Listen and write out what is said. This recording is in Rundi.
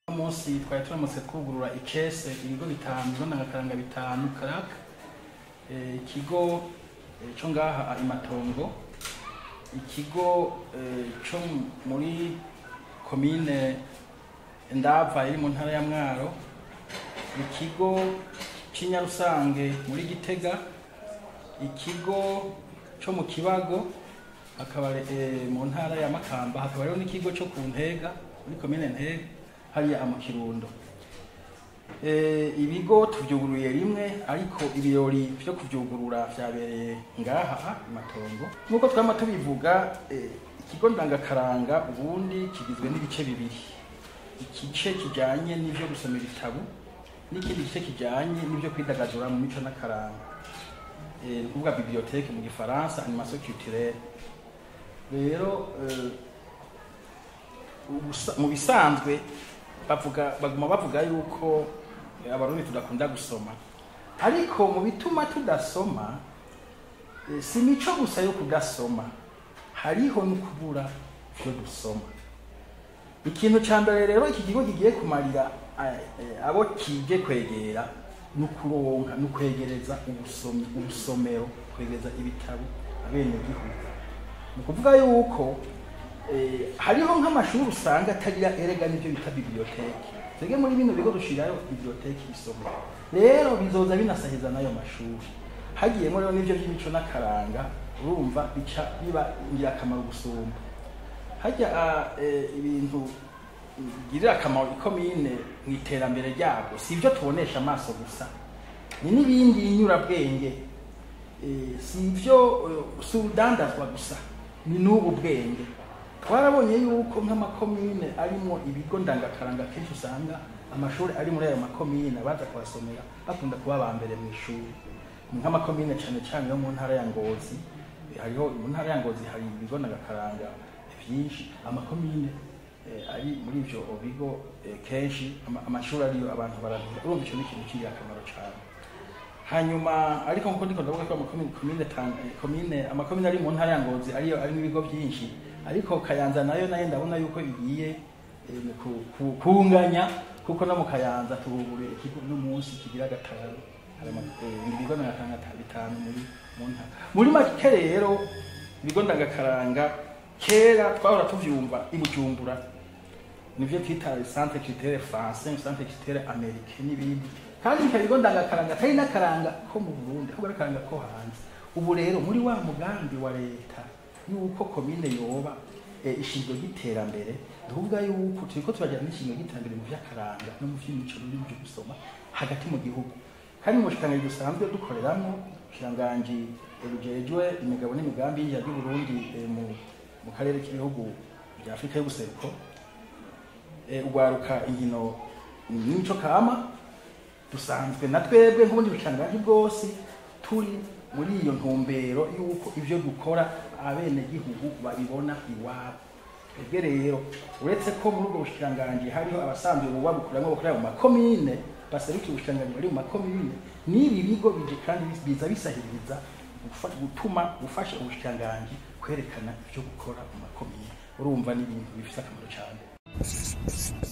munsi twari turamutse twugurura icese ibigo bitanu ibigo ndangakaranga bitanu karaka Eh, ikigo eh, co ngaha imatongo ikigo eh, co muri komine ndava iri mu ntara ya mwaro ikigo c'inyarusange muri gitega ikigo co mu kibago hakaba eh, mu ntara ya makamba hakaba rero n'ikigo co ku ntega muri komine ntega hariya mu kirundo Eh, ibigo tuvyuguruye rimwe ariko ibirori vyo kuvyugurura vyabereye ngaha i matongo nk'uko twama tubivuga eh, ikigo ndangakaranga ubundi kigizwe n'ibice bibiri igice kijanye n'ivyo gusoma ibitabu n'ikindi gice kijanye n'ivyo kwidagadura mu mico n'akaranga eh, ni ukuvuga bibliothèque mu gifaransa animation culturelle rero eh, ubusa- mu bisanzwe bavuga baguma bavuga yuko eh, abarundi tudakunda gusoma ariko mu bituma tudasoma eh, si mico gusa yo kudasoma hariho no kubura vyo gusoma ikintu ca mbere rero iki kigo kigiye kumarira eh, eh, abo kije kwegera ni ukuronka ni ukwegereza ubusomyi ubusomero kwegereza ibitabo abenegihugu ni ukuvuga yuko eh, hariho nk'amashuri usanga atagira erega n'ibyo bita biblioteke twebwe muri bino bigo dushirayo biblioteke isomero rero bizoza binasahiza n'ayo mashuri hagiyemo rero n'ivyo by'imico n'akaranga urumva bica biba ingirakamaro gusumba hajya ah, eh, ibintu bigirira akamaro ikomine mu iterambere ryabwo si ibyo tubonesha amaso gusa ni n'ibindi nyurabwenge Eh, si ibyo eh, si urudandazwa gusa ni n'ubu bwenge twarabonye yuko nk'amakomine arimo ibigo ndangakaranga kenshi usanga amashuri ari muri ayo makomine baza kuhasomera bakunda kuba aba mbere mu ishuri ni nk'amakomine cyane cyane yo mu ntara ya ngozi Eh, hariho mu ntara ya ngozi hari ibigo ndangakaranga byinshi amakomine eh, ari muri ibyo bigo eh, kenshi ama- amashuri ariyo abantu baramenya urumva icyo ni ikintu cy'ingirakamaro cyane hanyuma ariko nkuko ndiko ndavuga ko amakomine komine Tanga- eh, komine amakomine ari mu ntara ya ngozi ariyo arimo ibigo byinshi ariko kayanza nayo nayo ndabona yuko igiye eh, mu ku- ku- kunganya kuko no mu kayanza tubuguriye ikigo n'umunsi kigira gatanu hari ama- eh, ibigo ndangakaranga bitanu muri mu ntara muri make rero ibigo ndangakaranga kera twahora tuvyumva i bujumbura nivyo twita centre culturel français centre culturel américain n'ibindi kandi bikaba ibigo ndangakaranga atari n'akaranga ko mu burundi ahubwo ari akaranga ko hanze ubu rero muri wa mugambi wa leta yuko komine yoba eh, ishingiro ry'iterambere tuvuga yuko turiko turagira n'ishingiro ry'iterambere mu vy'akaranga no mu vy'imico n'ibintu vyo gusoma hagati mu gihugu kandi mu bushikiranganji dusanzwe dukoreramwo ubushikiranganji eh, bujejwe imigabo n'imigambi y'injira ry'uburundi eh, mu mu karere k'ibihugu bya afurika y'ubuseruko eh, ugwaruka inkino n'imico kama dusanzwe na twebwe nk'ubundi bushikiranganji bwose turi muri iyo ntumbero y'uko ivyo dukora abenegihugu babibona iwabo twebwe rero uretse ko muri ubwo bushikiranganji hariho abasanzwe buba bukuramwo bakorera mu makomine baserukiye ubushikiranganji bari mu makomine n'ibi bigo bije kandi biza bisahiriza gufa- gutuma gufasha ubushikiranganji kwerekana ivyo gukora mu makomine urumva ni ibintu bifite akamaro cyane